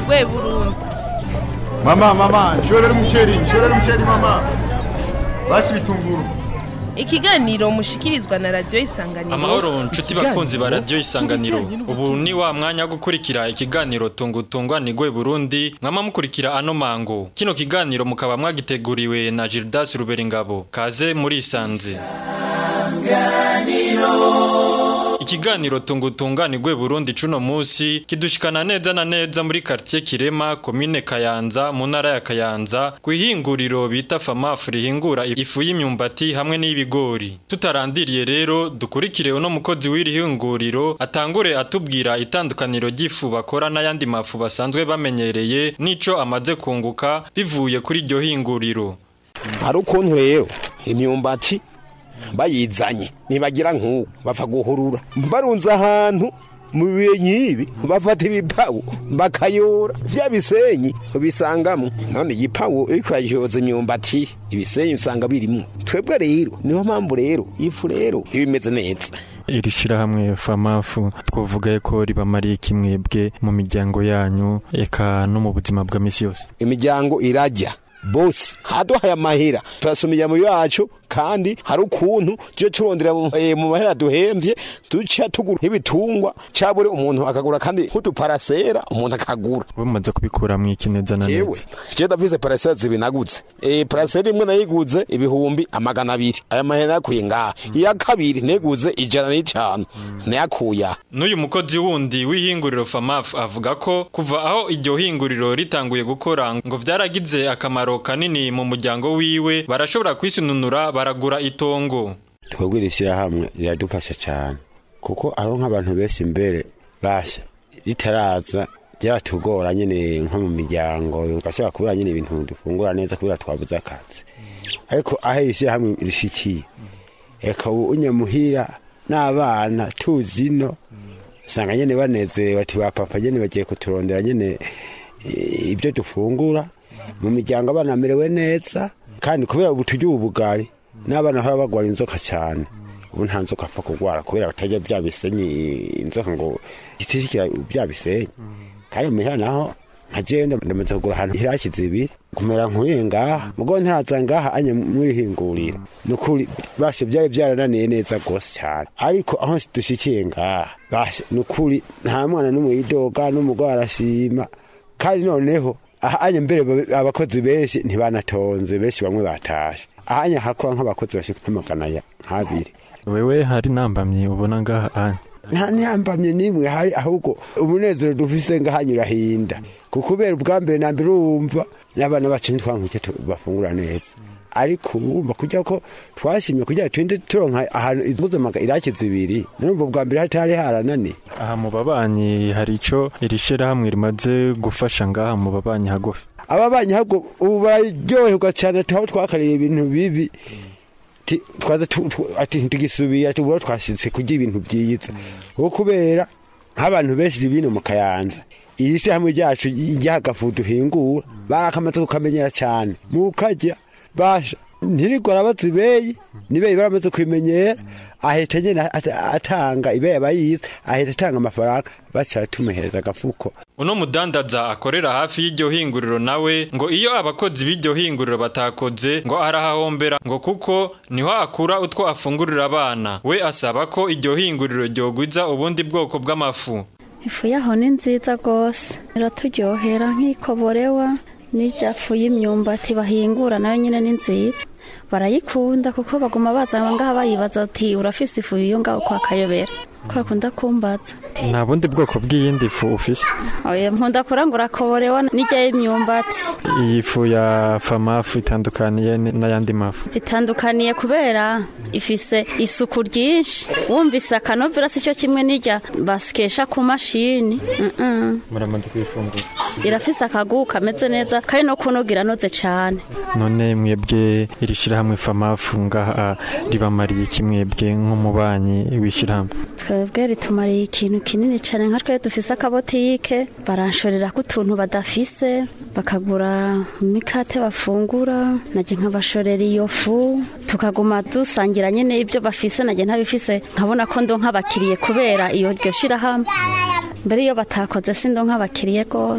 rwe burundi Mama, mama, nshorera umuceri, nshorera umuceri mama. Basi bitunguru. ikiganiro mushikirizwa na radiyo isanganiro amahoro nshuti bakunzi ba radiyo isanganiro ubu ni wa mwanya wo gukurikira ikiganiro tungutungwa ni gwe burundi mwama mukurikira ano mango kino kiganiro mukaba mwagiteguriwe na gildas ruberingabo kaze muri isanze ikiganiro tungutunganirwe burundi cuno musi kidushikana neza na neza muri quartier kirema komine kayanza mu ntara ya kayanza ku ihinguriro bita famafu rihingura ifu y'imyumbati hamwe n'ibigori tutarandiriye rero dukurikire uno mukozi w'iri hinguriro atangure atubwira itandukaniro ry'ifu bakora n'ayandi mafu basanzwe bamenyereye n'ico amaze kunguka bivuye kuri iryo hinguriro hari ukuntu rero imyumbati bayizanye ntibagira nk'ubu bapfa guhurura barunze ahantu mu bihe nk'ibi bafata ibipawu bakayora bya bisenyi bisangamo none igipawu iyo ukayyoza imyumbati ibisenyi usanga birimo twebwe rero niyo mpamvu rero ifu rero iba imeze neza iri shirahamwe famafu twavuga ko ribamariye kimwebwe mu miryango yanyu eka no mu buzima bwa misi yose imiryango irajya bose haduhaye amahera turasoma imiryango yacu kandi hari ukuntu tujye turondera mu eh, mu mahera duhembye duca tugura nk'ibitungwa cabure umuntu akagura kandi nk'uduparasera umuntu akagura bamaze kubikura mu iki neza na jewe je ndafise parasera zibiri nagutse eh, parasera imwe nayiguze ibihumbi amagana abiri aya mahera yakuye ngaha iya kabiri neguze ijana n'icanu nayakuye aha N'uyu mukozi wundi w'ihinguriro FAMAF avuga ko kuva aho iryo hinguriro ritanguye gukora ngo vyaragize akamaro kanini mu muryango wiwe barashobora kwisununura baragura itongo. twebwe iri shyirahamwe riradufasha cyane kuko aho nk'abantu benshi imbere bashya ritaraza byaratugora nyine nko mu miryango ugashobora kubura nyine ibintu dufungura neza kubera twabuze akazi ariko aho iri shyirahamwe rishikiye reka ubu unyamuhira n'abana tuzi ino usanga nyine banezerewe ati ba papa nyine bagiye kuturondera nyine eh, ibyo dufungura mu miryango abana bamerewe neza kandi kubera ubu turya ubu bugari n'abana bahora bagwara inzoka cyane ubu nta nzoka apfa kurwara kubera batajya bya bisenyi inzoka ngo gitishikira bya bisenyi kandi muhira naho nka jewe ndamaze kugura ahantu hirakize ibiri kumera nkuriye ngaha mugo ntiraza ngaha anye mwihingurira nukuri bashe byari byarananiye neza rwose cyane ariko aho dushikiye ngaha bashe nukuri nta mwana n'umwe yidoga n'umugore arashima kandi noneho ahanye mbere ba- abakozi benshi ntibanatonze benshi bamwe batashe ahanye hakora nk'abakozi bashika nk'amagana ya nk'abiri Wewe hari nambamye ubona ngaha anye. nta ntiyambamye n'imwe hari ahubwo umunezero dufise ngahanyura hinda kukubera ubwa mbere na mbere urumva n'abana bacu ntitwankuke bafungura neza ariko urumva kujya ko twashimye kugira twinde turonka ahantu impuzamaga irakize ibiri numva ubwa mbere hatari harananiye Aha mu babanyi hari ico iri shirahamwe rimaze gufasha ngaha mu babanyi hagufi. ababanyi ahubwo ubu bararyoherwa cyane ati aho twakariye ibintu bibi ti- twaza tu- tu- ati ntigisubira ati ubwo twashyitse kurya ibintu byiza kuko kubera nk'abantu benshi bino mu kayanza iri shyirahamwe ryacu ry'agafu duhingura barakamaze kukamenyera cyane mukajya basha ntirigora bazibeyi nibeyi baramaze kwimenyera ahita nyine at- atanga ibeyi abayizi ahita atanga amafaranga baca tumuhereza agafuko Uno mudandaza akorera hafi y'iryo hinguriro nawe ngo iyo abakozi b'iryo hinguriro batakoze ngo arahahombera ngo kuko niho akura utwo afungurira abana we asaba ko iryo hinguriro ryogwiza ubundi bwoko bw'amafu ifu yaho ni nziza rwose iraturyohera nk'ikoborewa n'irya fu y'imyumbati bahingura nayo nyine ni nziza barayikunda kuko baguma baza ngaha bayibaza ati urafise ifu iyo ngaho kwa kayobera ko bakunda kumbaza nta bundi bwoko bw'iyindi fu ufise oya nkunda kurangura koborewa n'irya y'imyumbati iyi fu ya famafu itandukaniye n- n'ayandi mafu bitandukaniye kubera ifise isuku ryinshi wumvise akanovera si cyo kimwe n'irya basikesha ku mashini Mm-mm. muramaze kuyifungura irafise akaguhu kameze neza kandi no kunoga iranoze cyane none mwebwe iri shirahamwe famafu ngaha ribamariye iki mwebwe nk'umubanyi w'ishirahamwe twebwe ritumariye ikintu kinini cyane nka twe dufise akabotike baranshorera ko utuntu badafise bakagura imikate bafungura najye nkabashorera iyo fu tukaguma dusangira nyine ibyo bafise najye ntabifise nkabona ko ndo nk'abakiriye kubera iyo ryo shirahamwe mbere iyo batakoze si ndo nk'abakiriye rwose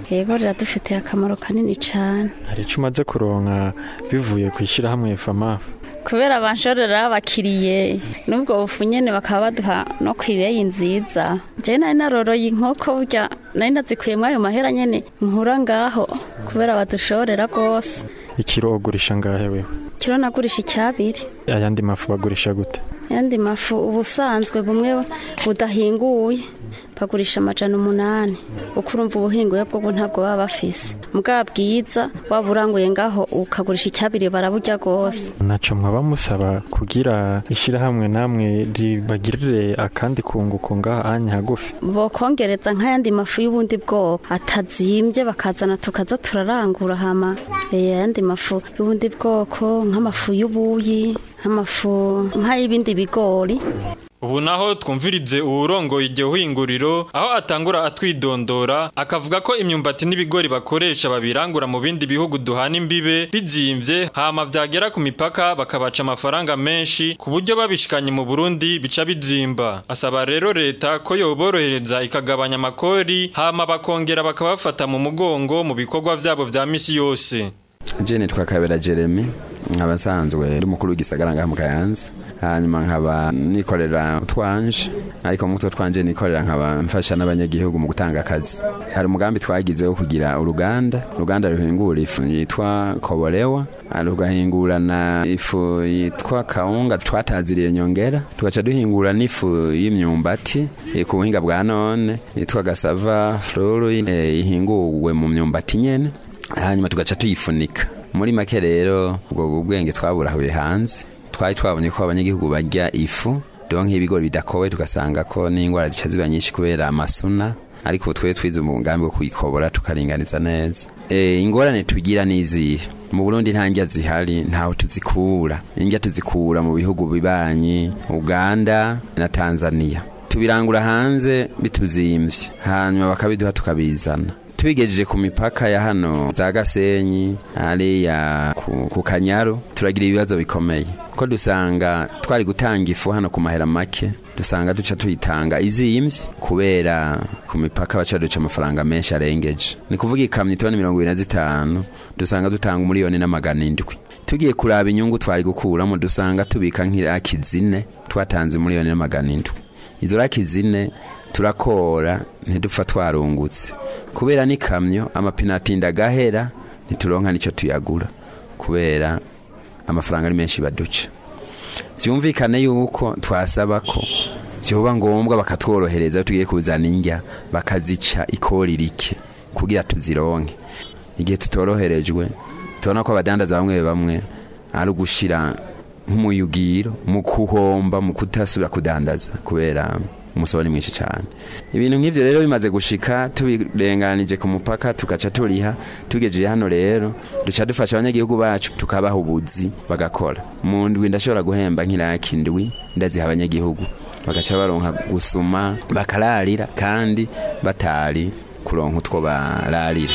yego riradufitiye akamaro kanini cyane hari icyo umaze kuronka bivuye ku ishyirahamwe famafu kubera banshorera abakiriye n'ubwo bufu nyene bakaba baduha no kwibeyi nziza je nari naroroye inkoko burya nari nazikuyemwo ayo mahera nyene nkura ngaho kubera badushorera rwose ikiro ugurisha ngahe wewe kiro nagurisha icyabiri ayandi mafu bagurisha gute ayandi mafu ubusanzwe bumwe budahinguye bagurisha amajana umunani uko urumva ubuhinguye bwo ntabwo baba bafise mbwa bwiza waba uranguye ngaho ukagurisha icyabiri baraburya rwose ntacyo mwaba musaba kugira ishyirahamwe namwe ribagirire akandi kunguko ngaha anya hagufi bokongereza nk'ayandi mafu y'ubundi bwoko atazimbye bakazana tukaza turarangura hama eh, ayandi mafu y'ubundi bwoko nk'amafu y'ubuyi nk'amafu nk'ay'ibindi bigori ubu naho twumvirize uwurongoye iryo hinguriro aho atangura atwidondora akavuga ko imyumbati n'ibigori bakoresha babirangura mu bindi bihugu duhana imbibe bizimvye hama vyagera ku mipaka bakabaca amafaranga menshi ku buryo babishikanye mu Burundi bica bizimba asaba rero leta ko yoborohereza ikagabanya amakori hama bakongera bakabafata mu mugongo mu bikorwa vyabo vya misi yose jene twakabera jeremy nkaba nsanzwe ndi umukuru w'igisagara ngaha mu kayanza hanyuma nkaba nikorera twanje ariko mu mutwe twanje nikorera nkaba mfasha n'abanyagihugu mu gutanga akazi hari umugambi twagize wo kugira uruganda uruganda ruhingura ifu yitwa koborewa rugahingura na ifu yitwa kawunga twataziriye nyongera tugaca duhingura n'ifu y'imyumbati eh, ku buhinga bwa none yitwa gasava floro eh, ihinguwe mu myumbati nyene hanyuma tugaca tuyifunika muri make rero ubwo bwenge twaburahuye hanze twari twabonye ko abanyagihugu barya ifu donke ibigori bidakowe tugasanga ko n'indwara zica ziba nyinshi kubera amasuna ariko ubu twe twize umugambi wo kuyikobora tukaringaniza neza e, ingorane tugira n'izihe mu burundi nta ndya zihari ntaho tuzikura indya tuzikura mu bihugu bibanyi uganda na tanzania tubirangura hanze bituzimvye hanyuma bakabiduha tukabizana tubigejeje ku mipaka ya hano za gasenyi hariya ku, ku kanyaru turagira ibibazo bikomeye ko dusanga twari gutanga ifu hano ku mahera make dusanga duca tuyitanga izimvye kubera ku mipaka baca duca amafaranga menshi arengeje ni kuvuga ikamyo itoni mirongo ibiri na zitanu dusanga dutanga umuriyoni n'amagana indwi tugiye kuraba inyungu twari gukuramo dusanga tubika nk'iraki zine twatanze umuriyoni n'amagana indwi izo raki zine turakora ntidupfa twarungutse kubera n'ikamyo amapine atinda agahera ntituronka n'icyo tuyagura kubera amafaranga ari menshi baduca byumvikane yuko twasaba ko byoba ngombwa bakatworohereza tugiye kuzana indya bakazica ikori rike kugira tuzironke igihe tutoroherejwe tubona ko abadandaza bamwe bamwe ari ugushira nk'umuyugiro mu kuhomba mu kutasubira kudandaza kubera umusoro ni mwinshi cyane ibintu nk'ibyo rero bimaze gushika tubirenganije ku mupaka tugaca turiha tugejeje hano rero duca dufasha abanyagihugu bacu tukabaha ubuzi bagakora mu ndwi ndashobora guhemba nk'iraki ndwi ndaziha abanyagihugu bagaca baronka gusuma bakararira kandi batari kuronka utwo bararira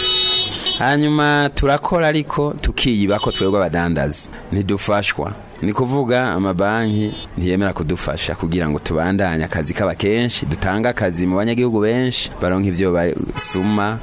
hanyuma turakora ariko tukiyiba ko twebwe abadandaza ntidufashwa ni kuvuga amabanki ntiyemera kudufasha kugira ngo tubandanye akazi kaba kenshi dutange akazi mu banyagihugu benshi baronka ivyo basuma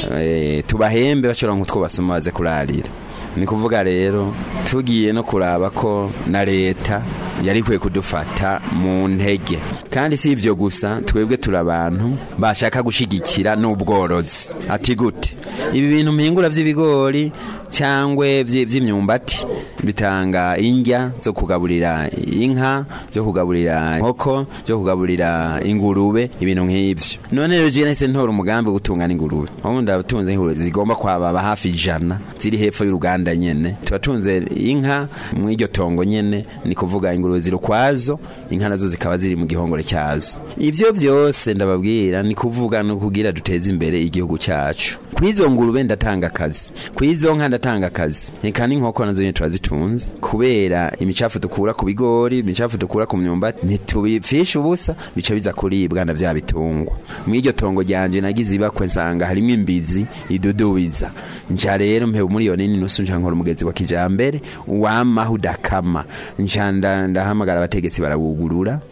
e, tubahembe bacoronka utwo basuma baze kurarira ni kuvuga rero tugiye no kuraba ko na leta yari kwiye kudufata mu ntege kandi si ivyo gusa twebwe turi abantu bashaka gushigikira n'ubworozi ati gute ibi bintu mpingura vy'ibigori cyangwa vy'imyumbati bitanga indya zo kugaburira inka zo kugaburira inkoko zo kugaburira ingurube ibintu nk'ivyo none rero je nahise ntora umugambi wo gutungana ingurube aho ndatunze ingurube zigomba kwababa hafi ijana ziri hepfo y'uruganda nyene tubatunze inka mu iryo tongo nyene ni kuvuga ingurube ziri ukwazo inka nazo zikaba ziri mu gihongore cyazo ivyo vyose ndababwira ni kuvuga no kugira duteze imbere igihugu cyacu kwizo ngurube ndatanga akazi kwizo nka ndatanga akazi eka n'inkoko nazo nyene turazitunze kubera imicafu dukura ku bigori imicafu dukura ku myumbati ntitubipfisha ubusa bica biza kuribwa na vya bitungwa mu iryo tongo ryanje nagize ibakwe nsanga harimo imbizi idudubiza nja rero mpe umuriyoni n'inusu nja nkora umugezi wa kijambere wamaho udakama nja ndahamagara abategetsi barawugurura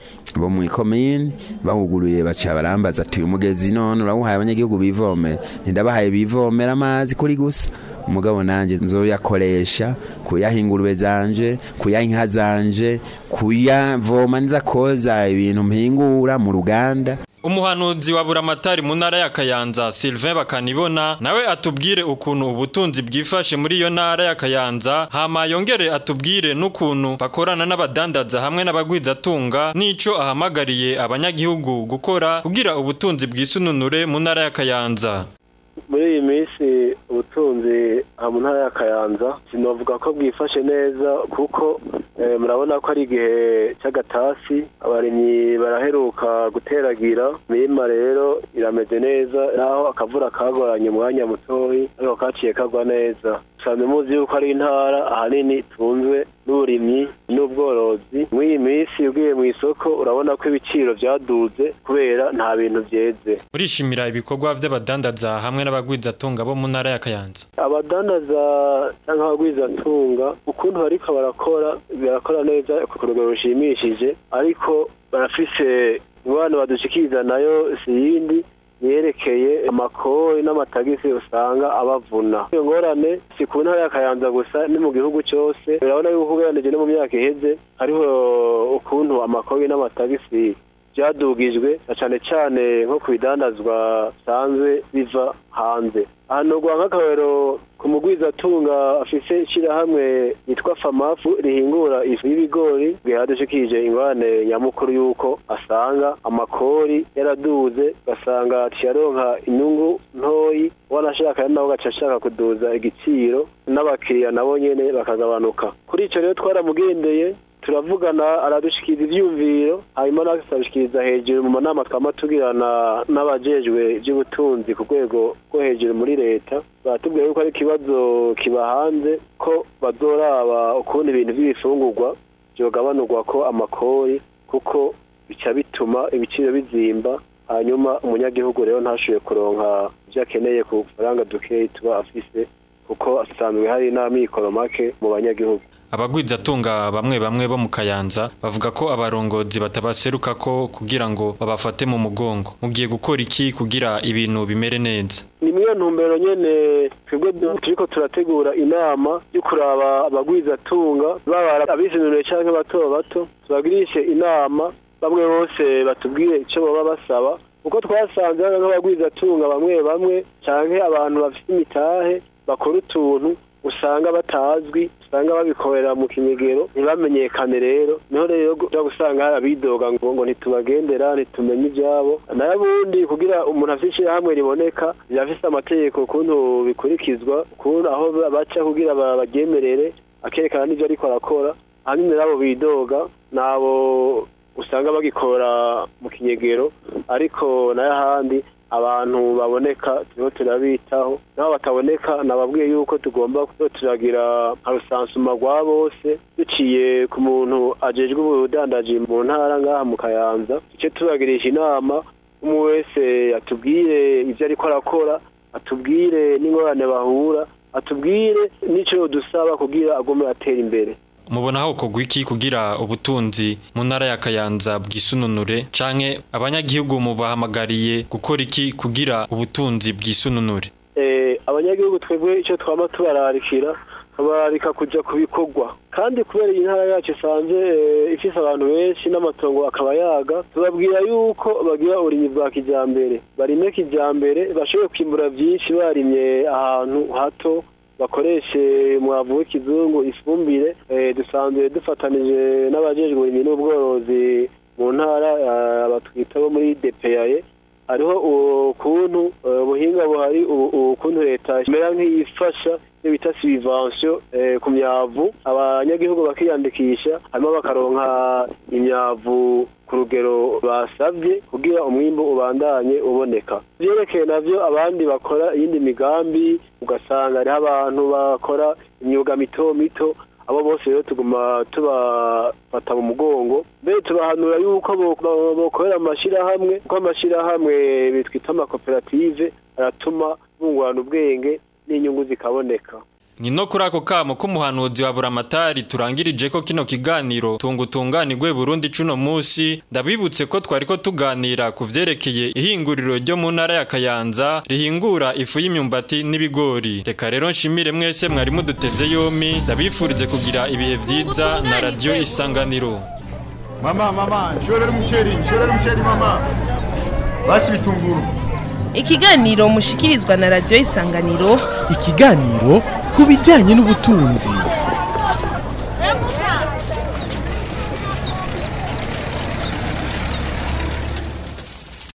bo mu ikomini bawuguruye baca barambaza ati uyu mugezi none urawuhaye abanyagihugu bivomera ntidabahaye bivomera amazi kuri gusa umugabo nanjye nzoyakoresha kuyaha ingurube zanje kuyaha inka zanje kuyavoma nza koza ibintu mpingura mu ruganda umuhanuzi wa buramatari mu ntara ya kayanza sylvain bakanibona nawe atubwire ukuntu ubutunzi bwifashe muri iyo ntara ya kayanza hama yongere atubwire n'ukuntu bakorana n'abadandaza hamwe n'abagwizatunga n'ico ahamagariye abanyagihugu gukora kugira ubutunzi bwisununure mu ntara ya kayanza muri iyi minsi ubutunzi aha mu ntara ya kayanza sinavuga ko bwifashe neza kuko murabona ko ari igihe cy'agatasi abarimyi baraheruka guteragira imirima rero irameze neza naho akavura kagoranye umwanya mutoyi ariko kaciye kagwa neza dusanzwe muzi yuko ari intara ahanini tunzwe n'uburimyi n'ubworozi muri iyi minsi ugiye mu isoko urabona ko ibiciro byaduze kubera nta bintu byeze urishimira ibikorwa by'abadandaza hamwe n'abagwizatunga bo mu ntara ya kayanza abadandaza cyangwa abagwizatunga ukuntu bariko barakora barakora neza ku rugero rushimishije ariko barafise ingwano badushikiriza nayo si yindi yerekeye amakori n'amatagisi usanga abavuna iyo ngorane si ku ntara ya kayanza gusa ni mu gihugu cyose urabona yuko ugereranije no mu myaka iheze hariho ukuntu amakori n'amatagisi byadugijwe na cyane cyane nko ku bidandazwa bisanzwe biva hanze ahantu nk'akarero ku mugwizatunga afise ishyirahamwe yitwa famafu rihingura ifu y'ibigori bwihadushikije ingorane nyamukuru y'uko asanga amakori yaraduze ugasanga tuyaronka inyungu ntoyi wanashaka nawe ugaca ashaka kuduza igiciro n'abakiriya nabo nyene bakagabanuka kuri icyo rero twaramugendeye turavugana aradushikiriza ivyumviro hanyuma natwe turabishikiriza hejuru mu manama twama tugirana n'abajejwe ivy'ubutunzi ku rwego rwo hejuru muri leta baratubwira yuko ari ikibazo kiba hanze ko bazoraba ukuntu ibintu vy'ibifungurwa vyogabanurwa ko amakori kuko bica bituma ibiciro bizimba hanyuma umunyagihugu rero ntashoboye kuronka ivyo akeneye ku faranga dukeyi tuba afise kuko asanzwe hari n'amikoro make mu banyagihugu abagwizatunga bamwe bamwe bo mu kayanza bavuga ko abarongozi batabaseruka ko kugira ngo babafate mu mugongo mugiye gukora iki kugira ibintu bimere neza ni muri iyo ntumbero nyene twebwe turiko turategura inama yo kuraba abagwizatunga baba abizinuriye canke bato bato tubagirishe inama bamwe bose batubwire ico boba basaba uko twasanze nk'abagwizatunga bamwe bamwe canke abantu bafite imitahe bakora utuntu usanga batazwi usanga babikorera mu kinyegero ntibamenyekane rero niho rero uja gusanga hari abidoga ngo ngo ntitubagendera ntitumenye ivyabo nayo ubundi kugira umuntu afite ishirahamwe riboneka rirafise amategeko ukuntu bikurikizwa ukuntu aho baca kugira baryemerere akerekana n'ivyo ariko arakora ahanini nabo bidoga nabo usanga bagikora mu kinyegero ariko nayo ahandi abantu baboneka turiho turabitaho nabo bataboneka nababwiye yuko tugomba turagira nka rusansuma rwa bose duciye ku muntu ajejwe ubudandaji mu ntara ngaha mu kayanza duce tubagirisha inama umwe wese atubwire ibyo ariko arakora atubwire n'ingorane bahura atubwire n'icyo dusaba kugira agume atera imbere mubona aho kogwa iki kugira ubutunzi mu ntara ya kayanza bwisununure canke abanyagihugu mubahamagariye gukora iki kugira ubutunzi bwisununure eh abanyagihugu twebwe icyo twama tubararikira tubararika kuja ku bikorwa kandi kubera iyi ntara yacu isanze ifise abantu benshi n'amatongo akaba yaga tubabwira yuko bagira uburimyi bwa kijambere barime kijambere bashobore kwimbura vyinshi barimye ahantu hato bakoreshe umwavu w'ikizungu ifumbire dusanzwe dufatanije n'abajejwe uburimyi n'ubworozi mu ntara batwita bo muri depeyaye hariho ukuntu ubuhinga buhari ukuntu leta imera nk'iyifasha iyo bita sivansiyo ku myavu abanyagihugu bakiyandikisha hanyuma bakaronka imyavu ku rugero basabye kugira umwimbu ubandanye uboneka byerekeye navyo abandi bakora iyindi migambi ugasanga hariho abantu bakora imyuga mito mito abo bose rero tuguma tubafata mu mugongo mbere tubahanura yuko bokorera amashirahamwe kuko amashirahamwe bitwita amakoperative aratuma bungurana ubwenge n'inyungu zikaboneka ni no kuri ako kamo k'umuhanuzi wa buramatari turangirije ko kino kiganiro tungutunganirwe Burundi cuno musi ndabibutse ko twari ko tuganira ku vyerekeye ihinguriro ryo mu ntara ya Kayanza rihingura ifu y'imyumbati n'ibigori reka rero nshimire mwese mwari muduteze yomi ndabifurize kugira ibihe vyiza na radio isanganiro Mama, mama, nshorera umuceri, nshorera umuceri mama. Basi bitunguru. ikiganiro mushikirizwa na radiyo isanganiro ikiganiro ku bijyanye n'ubutunzi